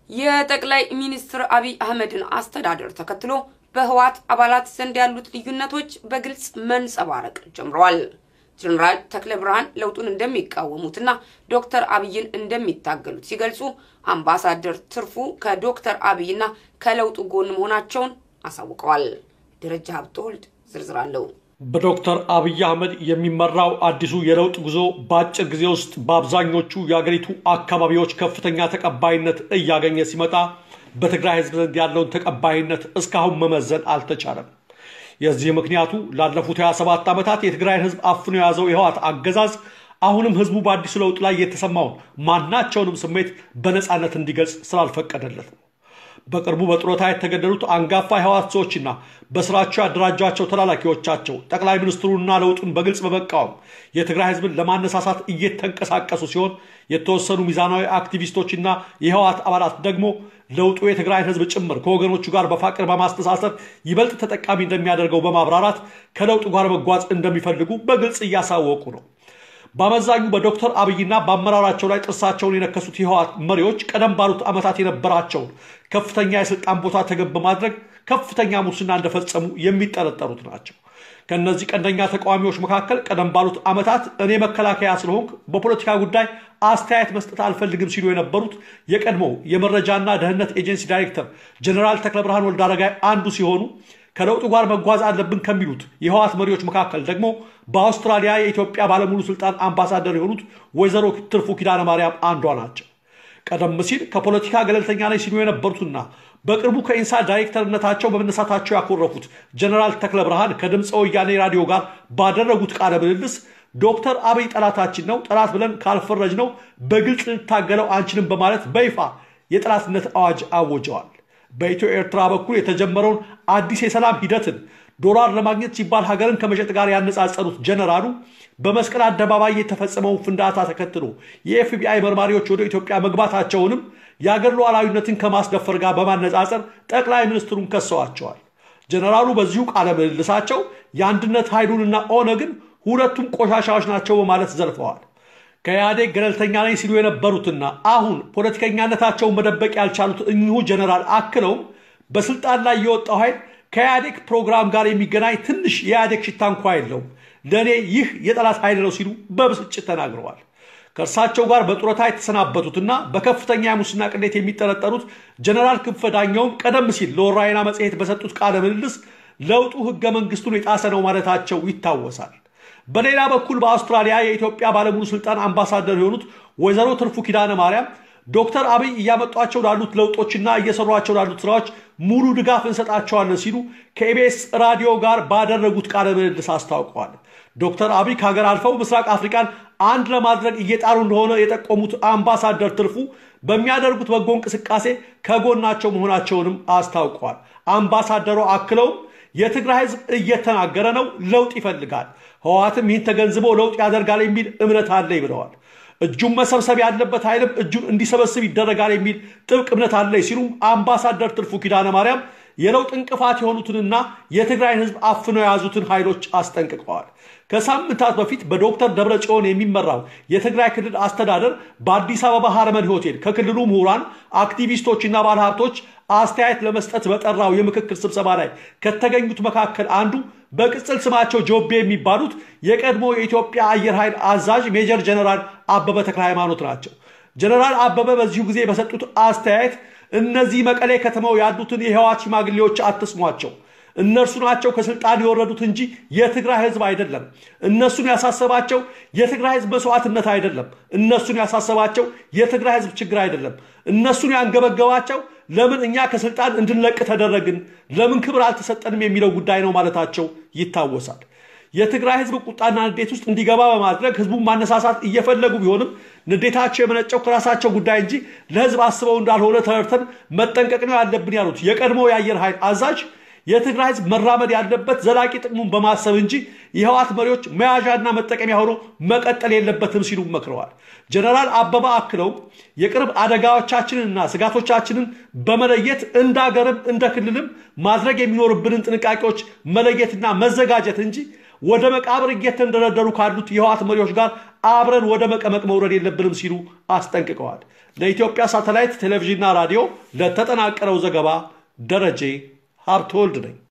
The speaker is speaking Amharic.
የጠቅላይ ሚኒስትር አብይ አህመድን አስተዳደር ተከትሎ በህወሓት አባላት ዘንድ ያሉት ልዩነቶች በግልጽ መንጸባረቅ ጀምረዋል። ጀኔራል ተክለ ብርሃን ለውጡን እንደሚቃወሙትና ዶክተር አብይን እንደሚታገሉት ሲገልጹ፣ አምባሳደር ትርፉ ከዶክተር አብይና ከለውጡ ጎን መሆናቸውን አሳውቀዋል። ደረጃ ሀብተወልድ ዝርዝር አለው። በዶክተር አብይ አህመድ የሚመራው አዲሱ የለውጥ ጉዞ በአጭር ጊዜ ውስጥ በአብዛኞቹ የአገሪቱ አካባቢዎች ከፍተኛ ተቀባይነት እያገኘ ሲመጣ በትግራይ ህዝብ ዘንድ ያለውን ተቀባይነት እስካሁን መመዘን አልተቻለም። የዚህ ምክንያቱ ላለፉት 27 ዓመታት የትግራይን ህዝብ አፍኖ የያዘው የህወሓት አገዛዝ አሁንም ህዝቡ በአዲሱ ለውጥ ላይ የተሰማውን ማናቸውንም ስሜት በነፃነት እንዲገልጽ ስላልፈቀደለት ነው። በቅርቡ በጡረታ የተገደሉት አንጋፋ የህወሓት ሰዎችና በስራቸው ያደራጇቸው ተላላኪዎቻቸው ጠቅላይ ሚኒስትሩና ለውጡን በግልጽ በመቃወም የትግራይ ህዝብን ለማነሳሳት እየተንቀሳቀሱ ሲሆን የተወሰኑ ሚዛናዊ አክቲቪስቶችና የህወሓት አባላት ደግሞ ለውጡ የትግራይን ህዝብ ጭምር ከወገኖቹ ጋር በፋቅር በማስተሳሰር ይበልጥ ተጠቃሚ እንደሚያደርገው በማብራራት ከለውጡ ጋር መጓዝ እንደሚፈልጉ በግልጽ እያሳወቁ ነው። በአመዛኙ በዶክተር አብይና በአመራራቸው ላይ ጥርሳቸውን የነከሱት የህወሓት መሪዎች ቀደም ባሉት ዓመታት የነበራቸውን ከፍተኛ የስልጣን ቦታ ተገብ በማድረግ ከፍተኛ ሙስና እንደፈጸሙ የሚጠረጠሩት ናቸው። ከእነዚህ ቀንደኛ ተቃዋሚዎች መካከል ቀደም ባሉት ዓመታት እኔ መከላከያ ስለሆንክ በፖለቲካ ጉዳይ አስተያየት መስጠት አልፈልግም ሲሉ የነበሩት የቀድሞው የመረጃና ደህንነት ኤጀንሲ ዳይሬክተር ጀኔራል ተክለ ብርሃን ወልደአረጋይ አንዱ ሲሆኑ ከለውጡ ጋር መጓዝ አለብን ከሚሉት የህወሓት መሪዎች መካከል ደግሞ በአውስትራሊያ የኢትዮጵያ ባለሙሉ ስልጣን አምባሳደር የሆኑት ወይዘሮ ትርፉ ኪዳነ ማርያም አንዷ ናቸው። ቀደም ሲል ከፖለቲካ ገለልተኛ ነኝ ሲሉ የነበሩትና በቅርቡ ከኢንሳ ዳይሬክተርነታቸው በመነሳታቸው ያኮረፉት ጀኔራል ተክለ ብርሃን ከድምፀ ወያኔ ራዲዮ ጋር ባደረጉት ቃለ ምልልስ ዶክተር አብይ ጠላታችን ነው፣ ጠላት ብለን ካልፈረጅ ነው በግልጽ ልታገለው አንችልም በማለት በይፋ የጠላትነት አዋጅ አወጀዋል። በኢትዮ ኤርትራ በኩል የተጀመረውን አዲስ የሰላም ሂደትን ዶላር ለማግኘት ሲባል ሀገርን ከመሸጥ ጋር ያነጻጸሩት ጀነራሉ በመስቀል አደባባይ የተፈጸመውን ፍንዳታ ተከትሎ የኤፍቢአይ መርማሪዎች ወደ ኢትዮጵያ መግባታቸውንም የአገር ሉዓላዊነትን ከማስደፈር ጋር በማነጻጸር ጠቅላይ ሚኒስትሩን ከሰዋቸዋል። ጀነራሉ በዚሁ ቃለ ምልልሳቸው የአንድነት ኃይሉንና ኦነግን ሁለቱም ቆሻሻዎች ናቸው በማለት ዘልፈዋል። ከኢህአዴግ ገለልተኛ ነኝ ሲሉ የነበሩትና አሁን ፖለቲከኛነታቸውን መደበቅ ያልቻሉት እኚሁ ጀነራል አክለውም በስልጣን ላይ የወጣው ኃይል ከኢህአዴግ ፕሮግራም ጋር የሚገናኝ ትንሽ የኢህአዴግ ሽታ እንኳ የለውም፣ ለእኔ ይህ የጠላት ኃይል ነው ሲሉ በብስጭት ተናግረዋል። ከእርሳቸው ጋር በጡረታ የተሰናበቱትና በከፍተኛ የሙስና ቅሌት የሚጠረጠሩት ጀነራል ክንፈ ዳኘውም ቀደም ሲል ለወራይና መጽሔት በሰጡት ቃለ ምልልስ ለውጡ ህገ መንግስቱን የጣሰ ነው ማለታቸው ይታወሳል። በሌላ በኩል በአውስትራሊያ የኢትዮጵያ ባለሙሉ ስልጣን አምባሳደር የሆኑት ወይዘሮ ትርፉ ኪዳነ ማርያም ዶክተር አብይ እያመጧቸው ላሉት ለውጦችና እየሰሯቸው ላሉት ስራዎች ሙሉ ድጋፍ እንሰጣቸዋለን ሲሉ ከኢቢኤስ ራዲዮ ጋር ባደረጉት ቃለ ምልልስ አስታውቀዋል። ዶክተር አብይ ከሀገር አልፈው ምስራቅ አፍሪካን አንድ ለማድረግ እየጣሩ እንደሆነ የጠቆሙት አምባሳደር ትርፉ በሚያደርጉት በጎ እንቅስቃሴ ከጎናቸው መሆናቸውንም አስታውቀዋል። አምባሳደሩ አክለውም የትግራይ ህዝብ እየተናገረ ነው፣ ለውጥ ይፈልጋል። ህወሓትም ይህን ተገንዝቦ ለውጥ ያደርጋል የሚል እምነት አለኝ ብለዋል። እጁን መሰብሰብ ያለበት ኃይልም እጁን እንዲሰበስብ ይደረጋል የሚል ጥብቅ እምነት አለኝ ሲሉም አምባሳደር ትርፉ ኪዳነ ማርያም የለውጥ እንቅፋት የሆኑትንና የትግራይን ህዝብ አፍነው የያዙትን ኃይሎች አስጠንቅቀዋል። ከሳምንታት በፊት በዶክተር ደብረጽዮን የሚመራው የትግራይ ክልል አስተዳደር በአዲስ አበባ ሀረመን ሆቴል ከክልሉ ምሁራን፣ አክቲቪስቶችና ባለሀብቶች አስተያየት ለመስጠት በጠራው የምክክር ስብሰባ ላይ ከተገኙት መካከል አንዱ በቅጽል ስማቸው ጆቤ የሚባሉት የቀድሞ የኢትዮጵያ አየር ኃይል አዛዥ ሜጀር ጀነራል አበበ ተክለ ሃይማኖት ናቸው። ጀነራል አበበ በዚሁ ጊዜ በሰጡት አስተያየት እነዚህ መቀሌ ከተማው ያሉትን የህወሓት ሽማግሌዎች አትስሟቸው እነርሱ ናቸው ከስልጣን የወረዱት እንጂ የትግራይ ህዝብ አይደለም። እነሱን ያሳሰባቸው የትግራይ ህዝብ መስዋዕትነት አይደለም። እነሱን ያሳሰባቸው የትግራይ ህዝብ ችግር አይደለም። እነሱን ያንገበገባቸው ለምን እኛ ከስልጣን እንድንለቅ ተደረግን፣ ለምን ክብር አልተሰጠንም የሚለው ጉዳይ ነው ማለታቸው ይታወሳል። የትግራይ ህዝብ ቁጣና ንዴት ውስጥ እንዲገባ በማድረግ ህዝቡን ማነሳሳት እየፈለጉ ቢሆንም ንዴታቸው የመነጨው ከራሳቸው ጉዳይ እንጂ ለህዝብ አስበው እንዳልሆነ ተረድተን መጠንቀቅ ነው ያለብን ያሉት የቀድሞ የአየር ኃይል አዛዥ የትግራይ ህዝብ መራመድ ያለበት ዘላቂ ጥቅሙን በማሰብ እንጂ የህወሓት መሪዎች መያዣና መጠቀሚያ ሆኖ መቀጠል የለበትም ሲሉ መክረዋል። ጀነራል አበባ አክለውም የቅርብ አደጋዎቻችንንና ስጋቶቻችንን በመለየት እንደ ሀገርም እንደ ክልልም ማድረግ የሚኖርብንን ጥንቃቄዎች መለየትና መዘጋጀት እንጂ ወደ መቃብር እየተንደረደሩ ካሉት የህወሓት መሪዎች ጋር አብረን ወደ መቀመቅ መውረድ የለብንም ሲሉ አስጠንቅቀዋል። ለኢትዮጵያ ሳተላይት ቴሌቪዥንና ራዲዮ ለተጠናቀረው ዘገባ ደረጀ ሀብተወልድ ነኝ።